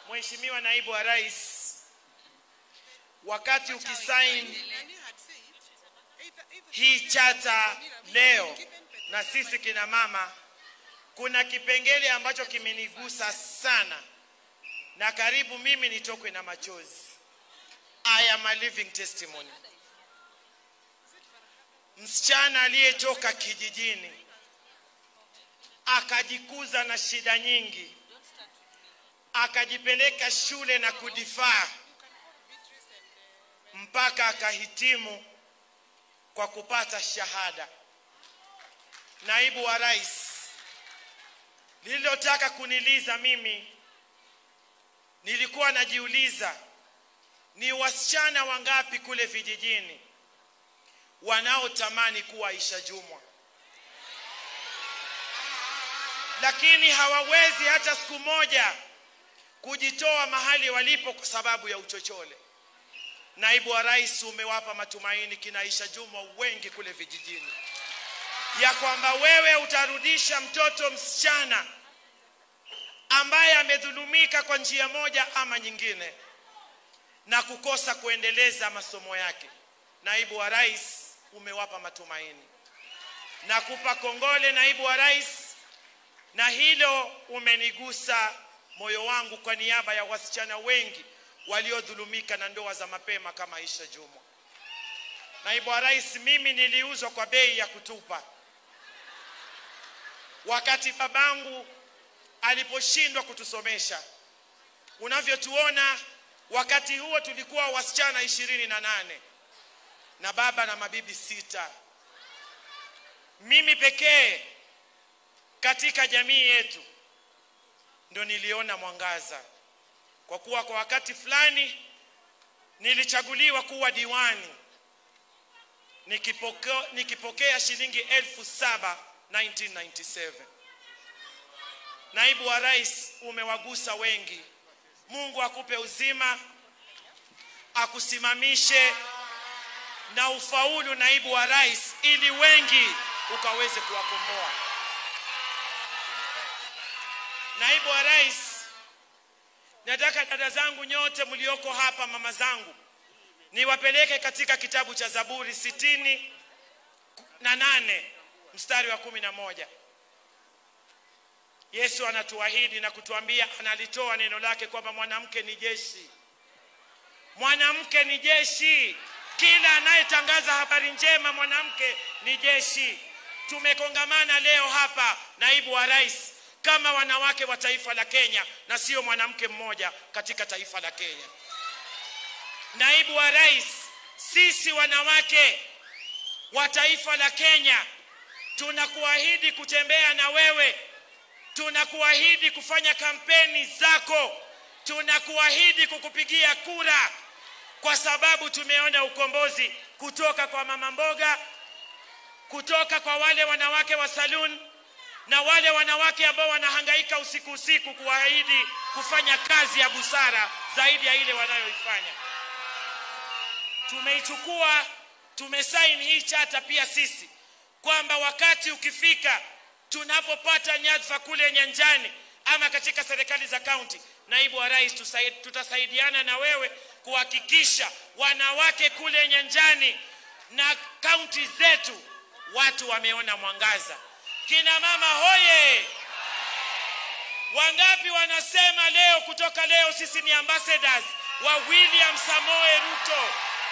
Mheshimiwa Naibu wa Rais, wakati ukisaini hii chata leo na sisi kina mama, kuna kipengele ambacho kimenigusa sana na karibu mimi nitokwe na machozi. I am a living testimony. Msichana aliyetoka kijijini akajikuza na shida nyingi, akajipeleka shule na kudifaa mpaka akahitimu kwa kupata shahada. Naibu wa Rais, lililotaka kuniliza mimi, nilikuwa najiuliza ni wasichana wangapi kule vijijini wanaotamani kuwa Aisha Jumwa, lakini hawawezi hata siku moja kujitoa mahali walipo kwa sababu ya uchochole. Naibu wa Rais, umewapa matumaini kina Aisha Jumwa wengi kule vijijini ya kwamba wewe utarudisha mtoto msichana ambaye amedhulumika kwa njia moja ama nyingine na kukosa kuendeleza masomo yake. Naibu wa Rais, umewapa matumaini. Nakupa kongole naibu wa rais, na hilo umenigusa moyo wangu kwa niaba ya wasichana wengi waliodhulumika na ndoa za mapema kama Aisha Jumwa. Naibu wa rais, mimi niliuzwa kwa bei ya kutupa wakati babangu aliposhindwa kutusomesha. Unavyotuona, wakati huo tulikuwa wasichana ishirini na nane na baba na mabibi sita. Mimi pekee katika jamii yetu ndo niliona mwangaza, kwa kuwa kwa wakati fulani nilichaguliwa kuwa diwani nikipokea, nikipokea shilingi elfu saba 1997. Naibu wa rais, umewagusa wengi. Mungu akupe uzima, akusimamishe na ufaulu, naibu wa rais, ili wengi ukaweze kuwakomboa. Naibu wa rais, nataka dada zangu nyote mlioko hapa, mama zangu, niwapeleke katika kitabu cha Zaburi sitini na nane mstari wa kumi na moja. Yesu anatuahidi na kutuambia, analitoa neno lake kwamba mwanamke ni jeshi, mwanamke ni jeshi. Kila anayetangaza habari njema, mwanamke ni jeshi. Tumekongamana leo hapa, naibu wa rais, kama wanawake wa taifa la Kenya na sio mwanamke mmoja katika taifa la Kenya. Naibu wa rais, sisi wanawake wa taifa la Kenya tunakuahidi kutembea na wewe, tunakuahidi kufanya kampeni zako, tunakuahidi kukupigia kura, kwa sababu tumeona ukombozi kutoka kwa mama mboga, kutoka kwa wale wanawake wa saloon na wale wanawake ambao wanahangaika usiku usiku kuahidi kufanya kazi ya busara zaidi ya ile wanayoifanya. Tumeichukua, tumesaini hii chata pia sisi kwamba wakati ukifika tunapopata nyadhifa kule nyanjani ama katika serikali za kaunti, naibu wa rais, tutasaidiana na wewe kuhakikisha wanawake kule nyanjani na kaunti zetu watu wameona mwangaza. Kina mama hoye! Wangapi wanasema leo, kutoka leo sisi ni ambassadors wa William Samoe Ruto?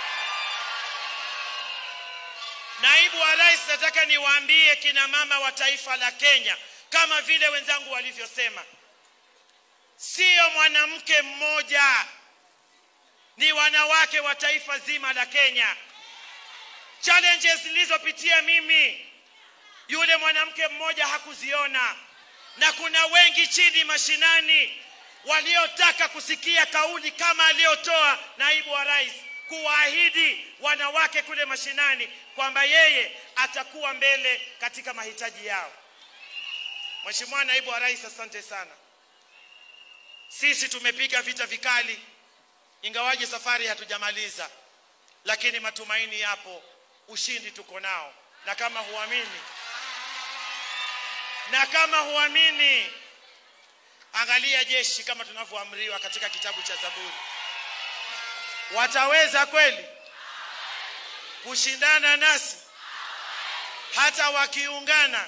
Naibu wa rais, nataka niwaambie kina mama wa taifa la Kenya, kama vile wenzangu walivyosema, sio mwanamke mmoja, ni wanawake wa taifa zima la Kenya. Challenges nilizopitia mimi, yule mwanamke mmoja hakuziona, na kuna wengi chini mashinani waliotaka kusikia kauli kama aliyotoa naibu wa rais kuwaahidi wanawake kule mashinani kwamba yeye atakuwa mbele katika mahitaji yao. Mheshimiwa naibu wa rais, asante sana. Sisi tumepiga vita vikali, ingawaje safari hatujamaliza, lakini matumaini yapo, ushindi tuko nao, na kama huamini na kama huamini, Angalia jeshi kama tunavyoamriwa katika kitabu cha Zaburi. Wataweza kweli kushindana nasi hata wakiungana?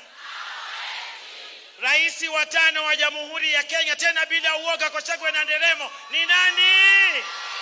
Rais wa tano wa Jamhuri ya Kenya, tena bila uoga, Gachagua na Nderemo ni nani?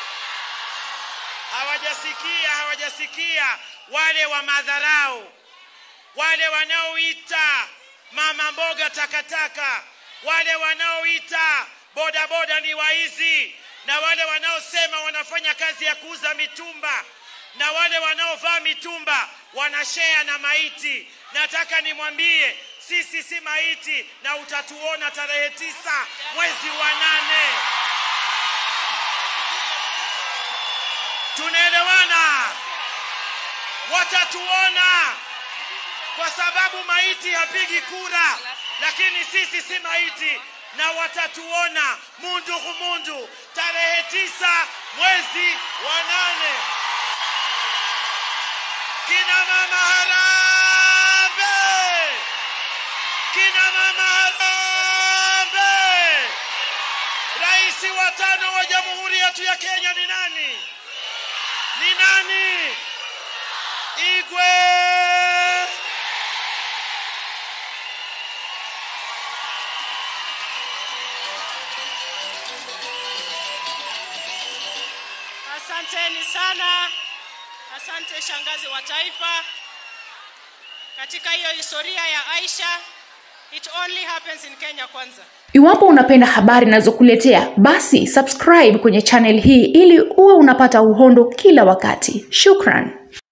Hawajasikia, hawajasikia wale wa madharau, wale wanaoita mama mboga takataka, wale wanaoita bodaboda ni waizi, na wale wanaosema wanafanya kazi ya kuuza mitumba, na wale wanaovaa mitumba wanashea na maiti. Nataka nimwambie sisi si maiti, na utatuona tarehe tisa mwezi wa nane. Tunaelewana? Watatuona kwa sababu maiti hapigi kura, lakini sisi si maiti na watatuona mundu kumundu tarehe tisa mwezi wa nane. Kina mama harambe, kina mama harambe. Rais wa tano wa jamhuri yetu ya Kenya ni nani? Ni nani? Igwe. Asanteni sana, asante shangazi wa taifa. Katika hiyo historia ya Aisha, it only happens in Kenya kwanza. Iwapo unapenda habari nazokuletea, basi subscribe kwenye channel hii ili uwe unapata uhondo kila wakati. Shukran.